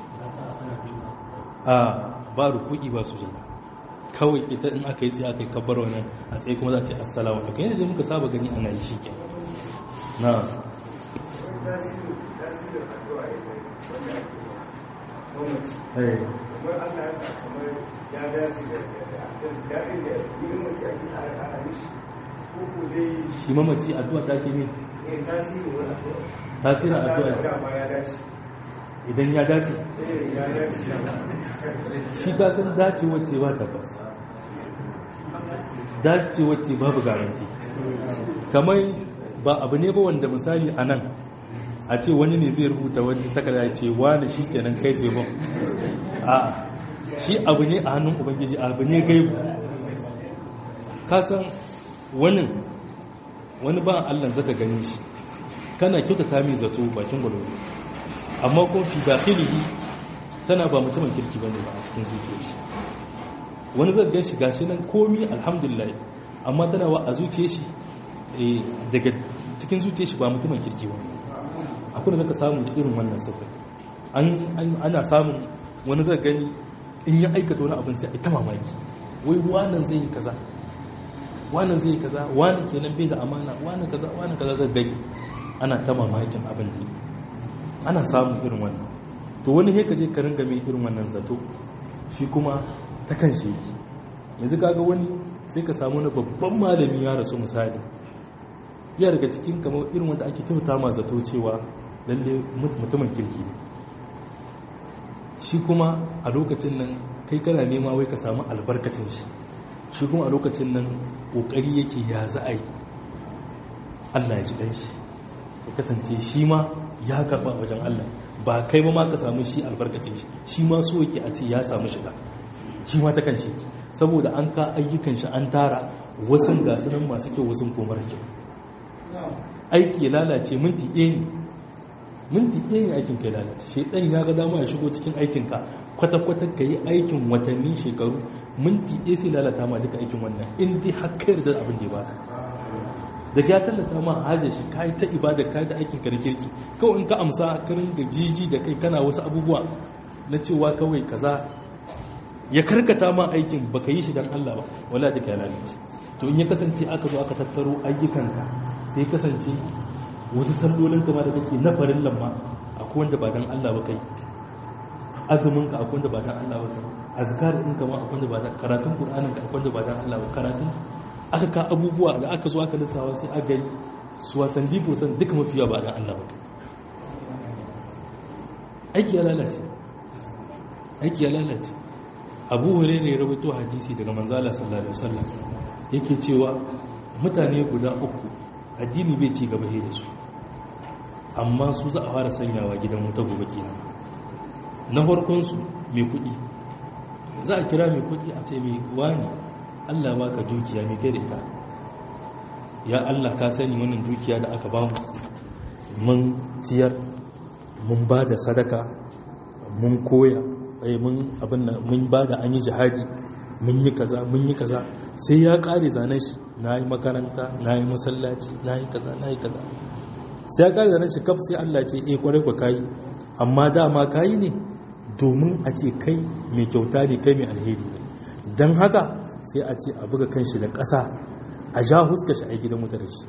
a ba ruku'i ba sujada kawai ita in aka yi sai aka yi kabbar wannan a tsaye kuma za ta yi assalamu alaikum yadda muka saba gani ana yi shike na shi mamaci addu'a ta ke ne tasirin addu'a idan ya dace shi ta san dace wacce ba tabbas dace wacce babu garanti kamar ba abu ne ba wanda misali a nan a ce wani ne zai rubuta wani takarda ya ce wani shi kenan kai sai ba a shi abu ne a hannun ubangiji abu ne gaibu kasan wani wani ba allan zaka gani shi kana kyautata mai zato bakin gwalwalo amma kuma fi dakhilihi tana ba mutumin kirki bane ba a cikin zuciyar shi wani zai gan shi gashi nan komi alhamdulillah amma tana wa a zuciyar shi daga cikin zuciyar shi ba mutumin kirki ba akwai da zaka samu da irin wannan sifir ana samun wani zai gani in ya aikata wani abin sai a ta mamaki wai wannan zai yi kaza wannan zai yi kaza wani kenan bai da amana wani kaza wani kaza zai gani ana ta mamakin abin da ana samun irin wannan to wani heka je ka ringa mai irin wannan zato shi kuma ta kan shi yake yanzu kaga wani sai ka samu na babban malami ya rasu misali ya daga cikin kamar irin wanda ake kyauta ma zato cewa lalle mutumin kirki ne shi kuma a lokacin nan kai kana nema wai ka samu albarkacin shi shi kuma a lokacin nan kokari yake ya za a yi Allah ya ji dan shi ya kasance shi ma ya karba wajen Allah ba kai ba ma ka samu shi albarkacin shi shi ma so yake a ce ya samu shiga shi ma ta kan shi saboda an ka ayyukan shi an tara wasu gasu nan masu kyau wasu komar kyau aiki ya lalace minti ɗaya ne minti ɗaya ne aikin ka ya lalace shaidan ya ga dama ya shigo cikin aikinka kwata-kwata ka yi aikin watanni shekaru minti ɗaya sai lalata ma duka aikin wannan in dai har kai da abin da ya baka da ya tallata ma hajar shi kai ta ibada kai da aikin ka na kirki kawai in ka amsa ka ringa jiji da kai kana wasu abubuwa na cewa kawai kaza ya karkata ma aikin baka yi shi dan Allah ba wala duka ya lalace to in ya kasance aka zo aka tattaro ayyukanka sai kasance wasu sallolin kama da kake na farin lamma akwai wanda ba dan Allah ba kai azumin ka akwai wanda ba dan Allah ba kai azkar din kama akwai wanda ba dan karatun qur'anin ka akwai wanda ba dan Allah ba karatun aka ka abubuwa da aka zo aka lissawa sai aka yi su wasan dibo san duka mafiya ba dan Allah ba kai aiki ya lalace aiki ya lalace abu hurairah ya rawaito hadisi daga manzala sallallahu alaihi wasallam yake cewa mutane guda uku addini bai ci gaba da su amma su za a fara sanyawa gidan wuta gobe kenan na farkonsu mai kuɗi za a kira mai kuɗi a ce mai wani allah ba ka dukiya mai kai da ita ya allah ka sani wannan dukiya da aka ba mu mun ciyar mun ba da sadaka mun koya mun abin da mun ba da an yi jihadi mun yi kaza mun yi kaza sai ya kare zanen shi na yi makaranta na yi masallaci na yi kaza na yi kaza sai ya kare zanen shi kaf sai allah ce eh kwarai kwa kayi amma dama kayi ne domin a ce kai mai kyauta ne kai mai alheri ne don haka sai a ce a buga kanshi da ƙasa a ja huska shi a gidan wuta da shi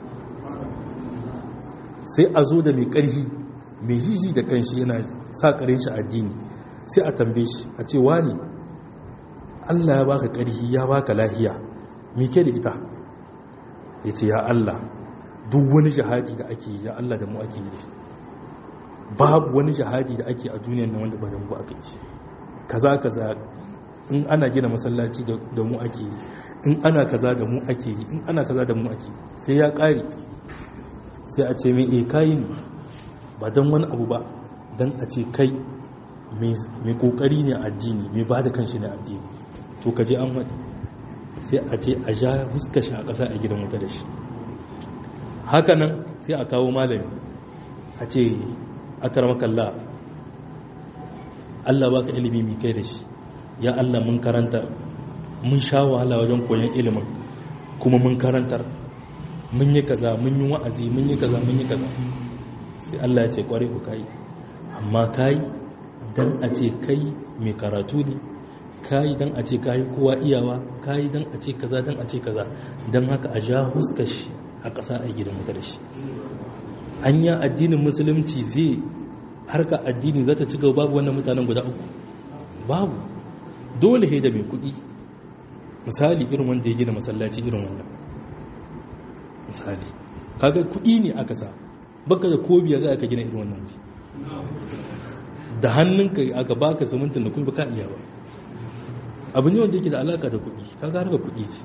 sai a zo da mai ƙarfi mai jiji da kanshi yana sa ƙarin shi addini sai a tambaye shi a ce wani allah ya baka ƙarfi ya baka lahiya me ke da ita ya ce ya allah duk wani jihadi da ake ya allah da mu ake yi da shi babu wani jihadi da ake a duniyar nan wanda ba da mu aka yi kaza kaza in ana gina masallaci da mu ake yi in ana kaza da mu ake yi in ana kaza da mu ake sai ya kare sai a ce mai e kayi ne ba don wani abu ba don a ce kai mai kokari ne addini mai ba da kanshi ne addini to kaje an wani sai a ce a ja huska shi a ƙasa a gidan wuta da shi hakanan sai a kawo malami a ce akarmakalla Allah baka ilimi mai kai da shi ya Allah mun karanta mun sha wahala wajen koyon ilimin kuma mun karantar mun yi kaza mun yi wa'azi mun yi kaza mun yi kaza sai Allah ya ce kware ku kai amma kai dan a ce kai mai karatu ne kai dan a ce kai kowa iyawa kai dan a ce kaza dan a ce kaza dan haka a ja huskar shi a ƙasa a gidan mutar da shi anya addinin musulunci zai harka addini za ta ci gaba babu wannan mutanen guda uku babu dole he da mai kudi misali irin wanda ya gina masallaci irin wannan misali kaga kudi ne aka sa baka da kobiya za ka gina irin wannan wuri da hannunka aka baka simintin da kuma baka iya ba abu ne wanda yake da alaka da kudi kaga harka kudi ce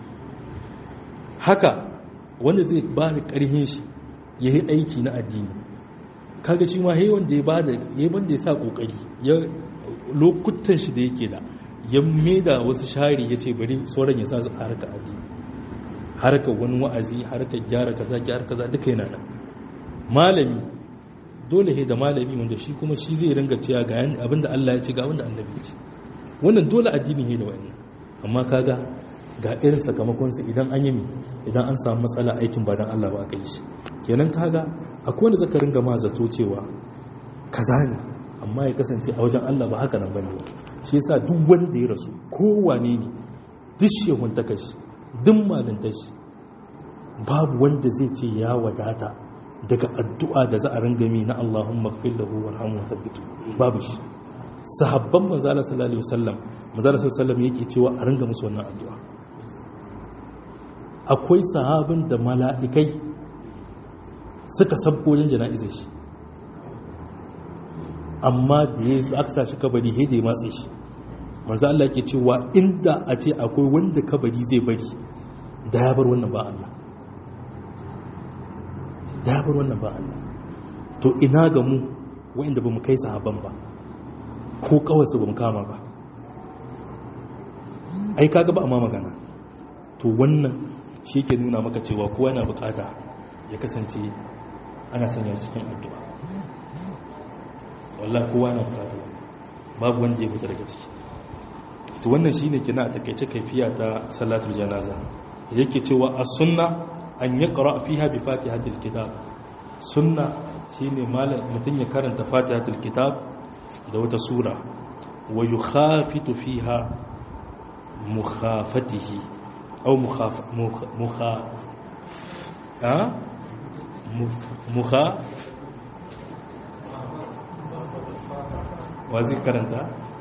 haka wanda zai ba da karhin shi ya yi aiki na addini kaga shi ma ya wanda ya ba da ya wanda ya sa kokari ya lokutan shi da yake da ya maida wasu shari ya ce bari sauran ya sa su harka addini harka wani wa'azi harka gyara kaza gyara kaza duka yana nan malami dole he da malami wanda shi kuma shi zai ringa cewa ga abinda Allah ya ce ga abinda annabi ya ce wannan dole addini he da wannan amma kaga ga irin sakamakonsa idan an yi mi idan an samu matsala aikin ba don Allah ba aka yi shi kenan kaga akwai wanda zaka ringa ma zato cewa kaza ne amma ya kasance a wajen Allah ba haka nan bane ba shi yasa duk wanda ya rasu kowane ne duk shehun ta kashi duk malinta shi babu wanda zai ce ya wadata daga addu'a da za a ringa mi na Allahumma ighfir lahu warhamhu wa thabbitu babu shi sahabban manzo Allah sallallahu alaihi wasallam manzo Allah sallallahu alaihi wasallam yake cewa a ringa musu wannan addu'a akwai sahabin da mala'ikai suka sabko yin jana'izar shi amma da ya aka sa shi kabari haida ya matse shi manzo Allah ke cewa inda a ce akwai wanda kabari zai bari da ya bar wannan ba Allah da ya bar wannan ba Allah to ina ga mu wa'inda ba mu kai sahaban ba ko kawai su ba mu kama ba ai kaga ba amma magana to wannan shi ke nuna maka cewa kowa na bukata ya kasance ana sanya cikin addu'a wallah kowa na bukata babu wanda ya fita daga ciki to wannan shine kina a takeice kaifiya ta salatul janaza yake cewa as-sunna an yaqra fiha bi fatihatil kitab sunna shine malam mutun ya karanta fatihatul kitab da wata sura wa yukhafitu fiha mukhafatihi aw mukhaf mukha ha mukha wazi karanta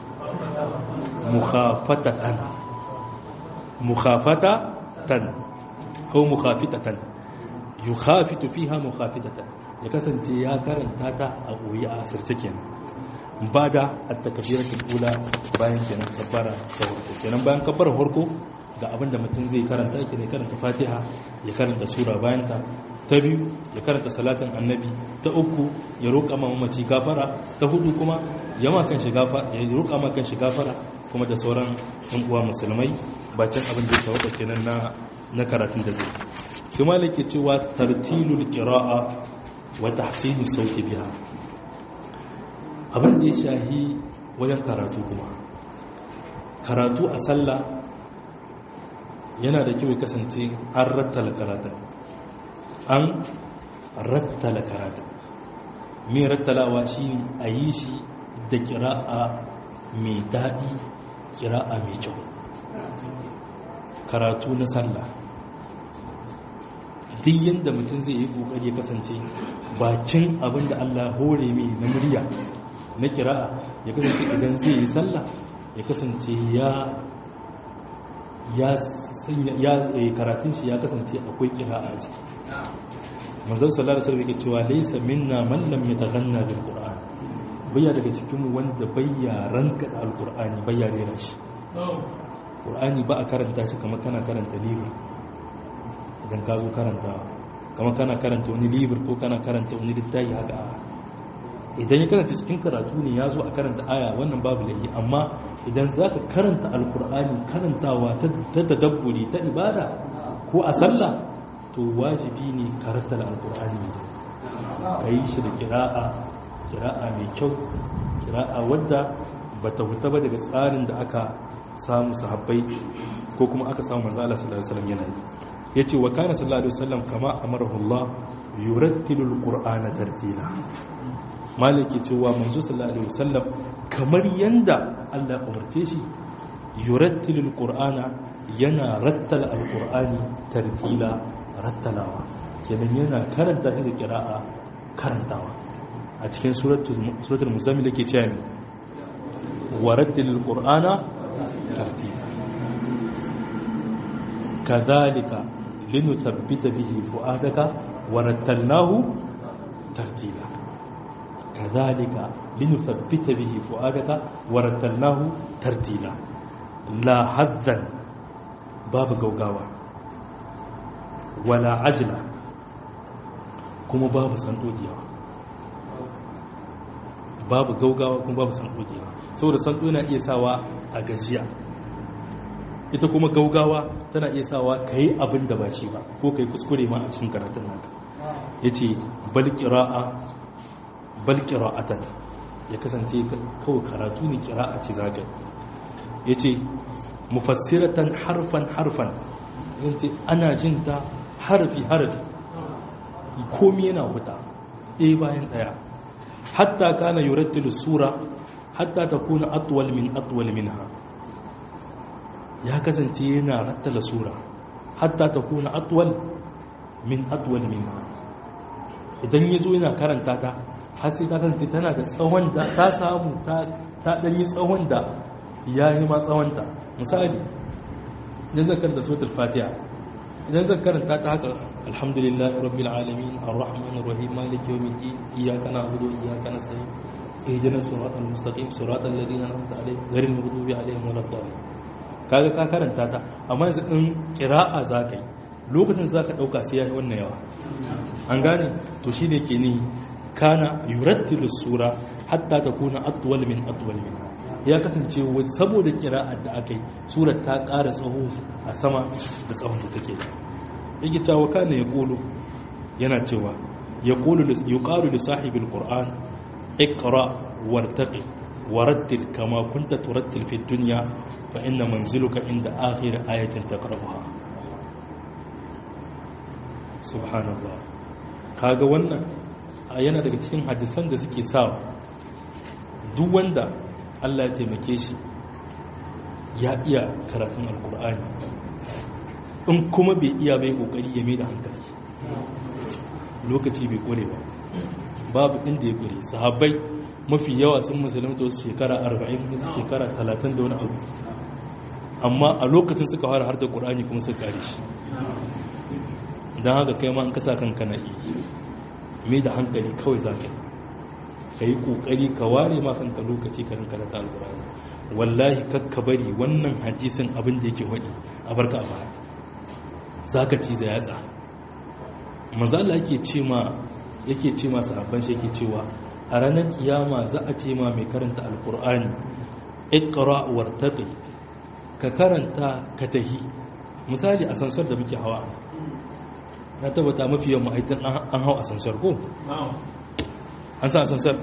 mukhafatatan mukhafatatan ko mukhafitatan yukhafitu fiha mukhafitatan ya kasance ya karanta ta a goyi a asirce kenan bada at-takbiratul ula bayan kenan kabbara ta farko kenan bayan kabbara farko ga abinda mutum zai karanta yake ne karanta Fatiha ya karanta sura bayan ta ta biyu ya karanta salatin annabi ta uku ya roƙa ma mamaci gafara ta hudu kuma ya ma kan gafara ya roƙa ma kan gafara kuma da sauran ɗan uwa musulmai bakin abin da ya sauka kenan na na karatun da zai sai malaki cewa tartilul qira'a wa tahsinus sauti biha abin da ya shahi wajen karatu kuma karatu a sallah yana da kyau ya kasance an rattala karatun an rattala karatun mai rattalawa shi a yi shi da kira'a mai daɗi kira'a mai kyau karatu na sallah duk yadda mutum zai yi ƙoƙari ya kasance bakin abin da allah hore mai na murya na kira'a ya kasance idan zai yi sallah ya kasance ya ya karatun shi ya kasance akwai kira'a a ciki manzon sallallahu alaihi wasallam yake cewa laysa minna man lam yataghanna bil qur'an bayya daga cikin mu wanda bayya ranka da alqur'ani bayya rera shi qur'ani ba a karanta shi kamar kana karanta libur idan ka zo karanta kamar kana karanta wani libur ko kana karanta wani littafi haka idan ya karanta cikin karatu ne ya zo a karanta aya wannan babu laifi amma idan za ka karanta alkur'ani karantawa ta tadabburi ta ibada ko a sallah to wajibi ne karanta da alkur'ani ka yi shi da kira'a kira'a mai kyau kira'a wadda ba ta huta ba daga tsarin da aka samu sahabbai ko kuma aka samu manzo Allah sallallahu alaihi wasallam yana yi yace wa kana sallallahu alaihi wasallam kama amarahu Allah yurattilul qur'ana tartila maliki cewa manzo sallallahu alaihi wasallam kamar yanda Allah umarce shi yurattilul qur'ana yana rattala alqur'ani tartila rattalawa kenan yana karanta shi da qira'a karantawa a cikin suratul suratul muzammil yake cewa ne warattilul qur'ana tartila kadhalika linuthabbita bihi fu'adaka warattalnahu tartila كذلك لنثبت به فؤادك ورتلناه ترتيلا لا حذا باب غوغاوا ولا عجلة كما باب سندوجيا babu gaugawa kuma babu sandogewa saboda sando yana iya sawa a gajiya ita kuma gaugawa tana iya sawa ka yi abin da ba shi ba ko ka yi kuskure ma a cikin karatun naka ya ce bal ƙira'a bal qira'atan ya kasance kawai karatu ne qira'a ce zaka yace mufassiratan harfan harfan yace ana jin ta harfi harfi komai yana huta ɗaya bayan ɗaya hatta kana yurattilu sura hatta takuna atwal min atwal minha ya kasance yana rattala sura hatta takuna atwal min atwal minha idan yazo yana karanta ta har sai ta kasance tana da tsawon da ta samu ta ɗanyi tsawon da ya yi ma tsawonta misali idan zan karanta sotar fatiha idan zan karanta ta haka alhamdulillah rabbil alamin arrahman arrahim maliki yawmiddin iyyaka na'budu wa iyyaka nasta'in ihdinas siratal mustaqim siratal ladzina an'amta alaihim ghayril maghdubi alaihim waladdallin kaga ka karanta ta amma yanzu in qira'a zaka yi lokacin zaka dauka sai ya yi wannan yawa an gane to shine ke ni kana yurattilu sura hatta takuna atwal min atwal min ya kasance saboda kira'ar da aka yi surar ta ƙara tsawo a sama da tsawon da take da yake cewa kana ya ƙulu yana cewa ya ƙulu ya ƙalu da sahibin ƙur'an ikra wartaqi warattil kama kunta turattil fi dunya fa inna manziluka inda akhir ayatin taqrabuha subhanallah kaga wannan yana daga cikin hadisan da suke sa duk wanda Allah ya taimake shi ya iya karatun alkur'ani in kuma bai iya bai kokari ya mai da hankali lokaci bai kore ba babu inda ya kore sahabbai mafi yawa sun musulunta wasu shekara 40 wasu shekara 30 da wani abu amma a lokacin suka fara har da ƙur'ani kuma suka kare shi don haka kai ma an kasa kanka na iya mai da hankali kawai za ka ka yi ƙoƙari ka ware ma kanka lokaci ka rinka da alƙur'ani wallahi kakka bari wannan hadisin abin da yake waɗi a barka a baya za ka ci za yatsa manzo Allah yake ce ma yake ce ma sahabban shi yake cewa a ranar kiyama za a ce ma mai karanta alqur'ani iqra wartaqi ka karanta ka tahi misali asansar da muke hawa na tabbata mafi yawan ma'aitan an hau asansar ko an sa asansar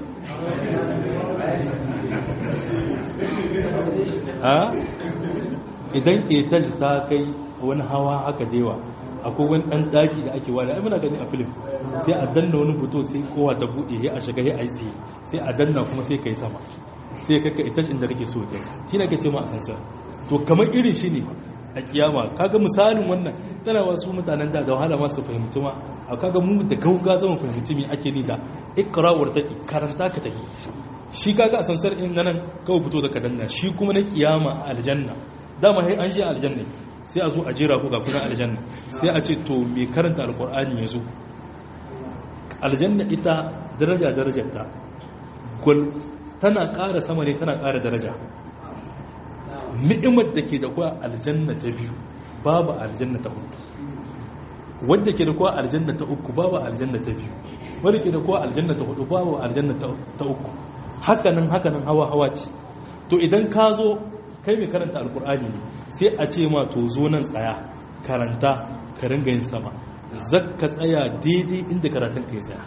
a idan etaj ta kai wani hawa haka dewa akwai wani ɗan ɗaki da ake wani ai muna gani a filim sai a danna wani fito sai kowa ta buɗe ya a shiga ya a yi sai a danna kuma sai ka yi sama sai ka ka etaj inda kake so kai shi ne ake ce ma asansar to kamar irin shi ne a kiyama kaga misalin wannan tana wasu mutanen da da wahala masu fahimci ma a kaga mu da gauga zama fahimci me ake ni da ikra'ur take karanta ka take shi kaga a sansar in nan kawai fito da kadanna shi kuma na kiyama a aljanna dama sai an je aljanna sai a zo a jira ko ga kuna aljanna sai a ce to me karanta alqur'ani yazo aljanna ita daraja darajar ta gol tana ƙara sama ne tana ƙara daraja ni'imar da ke da kuwa aljanna ta biyu babu aljanna ta uku wadda ke da kuwa aljanna ta uku babu aljanna ta biyu wadda ke da kuwa aljanna ta hudu babu aljanna ta uku hakanan hakanan hawa hawa ce to idan ka zo kai mai karanta alkur'ani ne sai a ce ma to zo nan tsaya karanta ka ringa yin sama zakka tsaya daidai inda karatun ka ya tsaya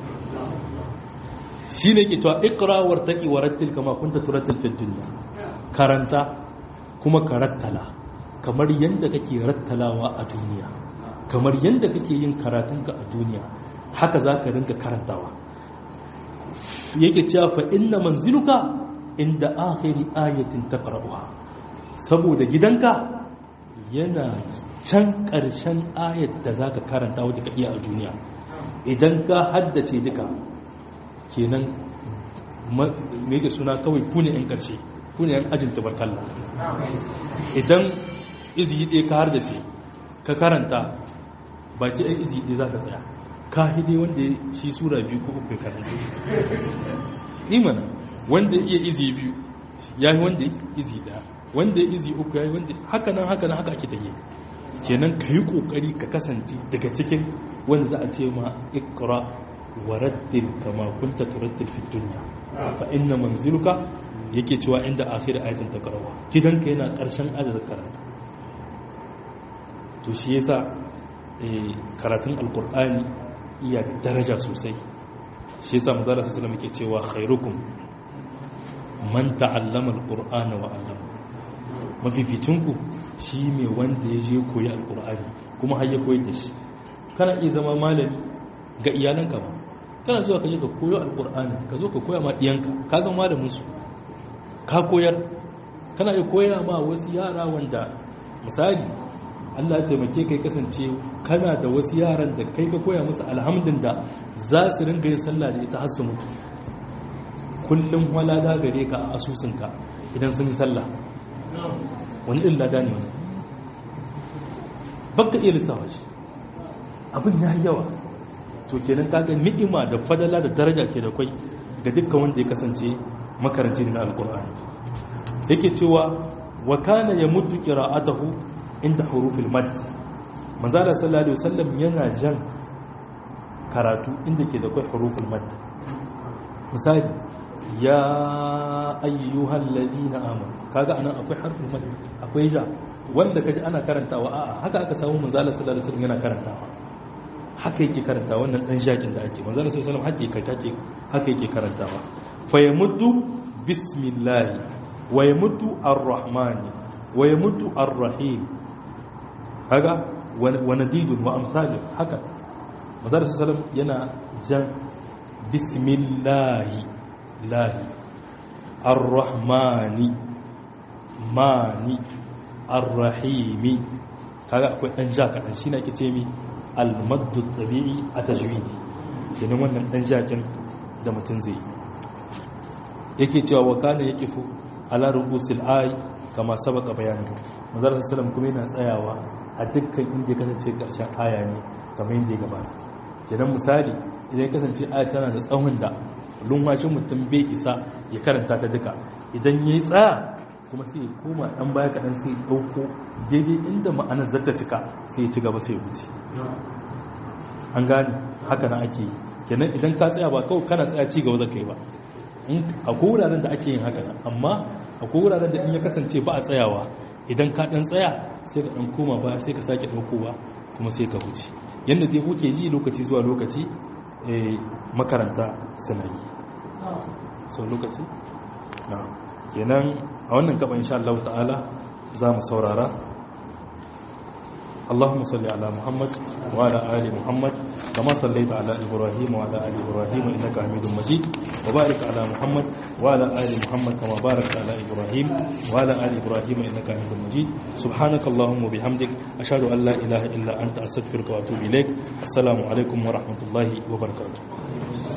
shi ne ke cewa ikra wartaki warattil kama kunta turattil fid dunya karanta kuma ka rattala kamar yadda kake rattalawa a duniya kamar yadda kake yin karatunka a duniya haka za ka rinka karantawa yake cewa fa inna manziluka inda akhiri ayatin taqra'uha saboda gidanka yana can ƙarshen ayat da zaka karanta wata ka iya a duniya idan ka haddace duka kenan me yake suna kawai kune yan ƙarshe kune yan ajin tabarkalla idan izi ɗaya ka haddace ka karanta baki ɗan izi ɗaya za ka tsaya ka hide wanda shi sura biyu ko uku karanta imana wanda iya izi biyu ya yi wanda izi ɗaya wanda ya izi uku ya yi wanda haka nan haka nan haka ake tafiye kenan ka yi ƙoƙari ka kasance daga cikin wanda za a ce ma ikra wa raddil kama kunta turaddil fi dunya fa inna manziluka yake cewa inda akhir ayatin takrawa gidanka yana ƙarshen adadin karanta to shi yasa karatun alkur'ani iya daraja sosai shi yasa manzala sallallahu alaihi yake cewa khairukum man ta'allama alqur'ana wa 'allama mafificinku shi ne wanda ya je koyi alqur'ani kuma har ya koyi da shi kana iya zama malami ga iyalanka ba kana zuwa ka je ka koyo alqur'ani ka zo ka koya ma diyanka ka zama malamin su ka koyar kana iya koya ma wasu yara wanda misali Allah ya taimake kai kasance kana da wasu yaran da kai ka koya musu alhamdin da za su ringa yin sallah da ita har su mutu kullum walada gare ka a asusunka idan sun yi sallah wani irin lada ne wani baka iya lissawa shi abin ya yi yawa to kenan kaga ni'ima da fadala da daraja ke da kwai ga dukkan wanda ya kasance makaranci na alkur'ani yake cewa wa kana yamuddu qira'atahu inda hurufil mad manzala sallallahu alaihi wasallam yana jan karatu inda ke da kai huruful mad misali ya ayyuhal ladina amanu kaga anan akwai harfin mad akwai ja wanda kaji ana karantawa a'a haka aka samu manzala sallallahu alaihi wasallam yana karantawa haka yake karanta wannan dan jakin da ake manzala sallallahu alaihi wasallam haka haka yake karantawa fa yamuddu bismillah wa yamuddu ar-rahmani wa yamuddu ar-rahim kaga wa nadidun wa amsalin haka mazar sallam yana jan bismillahi lahi ar-rahmani mani ar-rahimi kaga akwai dan ja kadan shi ne ake ce mi al-maddu tabi'i a tajwidi kenan wannan dan jakin da mutum zai yake cewa wa kana yaqifu ala rubusil ay kama sabaka bayani manzon sallam kuma yana tsayawa a dukkan inda ya kasance karshen aya ne kamar yadda ya gabata kenan misali idan ya kasance aya tana da tsawon da lumwashin mutum bai isa ya karanta ta duka idan ya yi tsaya kuma sai ya koma ɗan baya kaɗan sai ya ɗauko daidai inda ma'anar zata cika sai ya ci gaba sai ya wuce an gane haka na ake yi kenan idan ka tsaya ba kawai kana tsaya ci gaba zakai ba akwai wuraren da ake yin haka nan amma akwai wuraren da in ya kasance ba a tsayawa idan ka dan tsaya sai ka dan koma ba sai ka sake daukowa kuma sai ka huce yadda dai kuke ji lokaci zuwa lokaci makaranta suna yi so lokaci na kenan a wannan gaba insha Allah ta'ala za mu saurara اللهم صل على محمد وعلى آل محمد كما صليت على إبراهيم وعلى آل إبراهيم إنك حميد مجيد وبارك على محمد وعلى آل محمد كما باركت على إبراهيم وعلى آل إبراهيم إنك حميد مجيد سبحانك اللهم وبحمدك أشهد أن لا إله إلا أنت أستغفرك وأتوب إليك السلام عليكم ورحمة الله وبركاته